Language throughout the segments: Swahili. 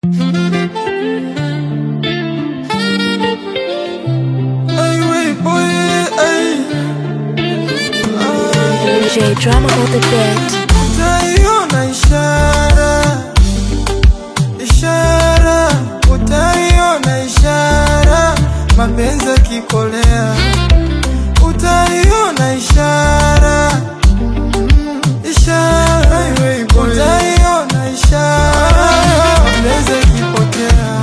Ay, wey, boy, ay. J drama on the beat. Utaiona ishara, ishara, utaiona ishara, mapenzi yakikolea, utaiona ishara, mm, ishara, utaiona ishara, mapenzi yakipotea,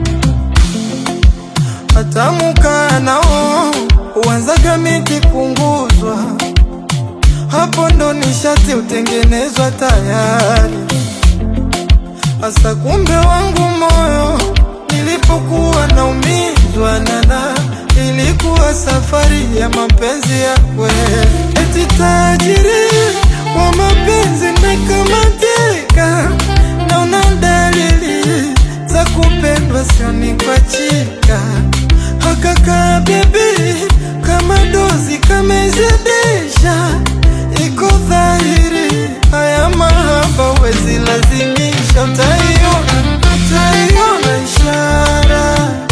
hata mukaa nao huanzaga miti punguzwa hapo ndo nishati utengenezwa tayari. Asa kumbe wangu moyo nilipokuwa naumizwa nana, ilikuwa safari ya mapenzi ya kweli. Eti tajiri wa mapenzi nakamatika, naona dalili za kupendwa, sioni kwa chika hakaka bebi kama dozi kamezidisha, iko dhahiri haya mahaba wezi lazimisha, utaiona utaiona ishara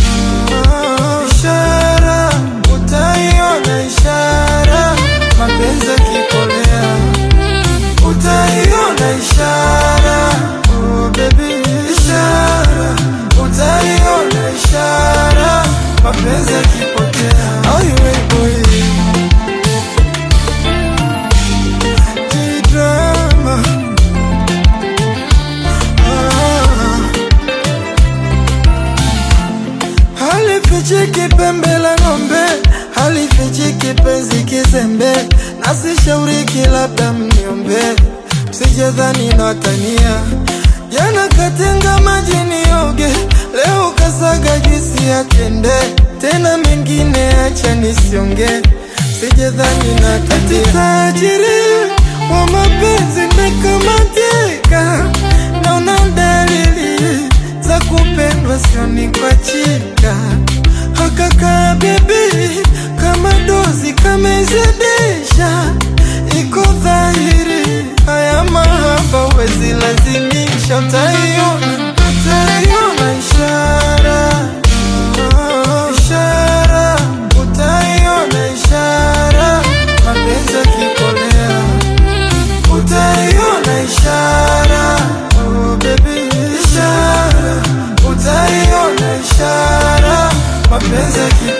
ishara, utaiona ishara, mapenzi yakikolea, utaiona ishara oh baby, ishara, utaiona ishara, mapenzi yakipotea, Ay, we boy G-drama. Ah. Halifichiki pembe la ng'ombe, halifichiki penzi kizembe, nasishauriki labda mniombe, msijadhani natania. Jana katenga maji nioge, leo kasaga juisi ya tende, tena mengine acha nisionge, msijadhani natania. Tajiri wa mapenzi nakamatika, naona dalili za kupendwa, sioni kwa chika hakaka bebi kama dozi kamezidisha, iko dhahiri haya mahaba wezi lazimisha, utaiona utaiona ishara ishara, utaiona ishara, mapenzi yakikolea utaiona ishara oh baby, ishara utaiona ishara mapenzi yakikolea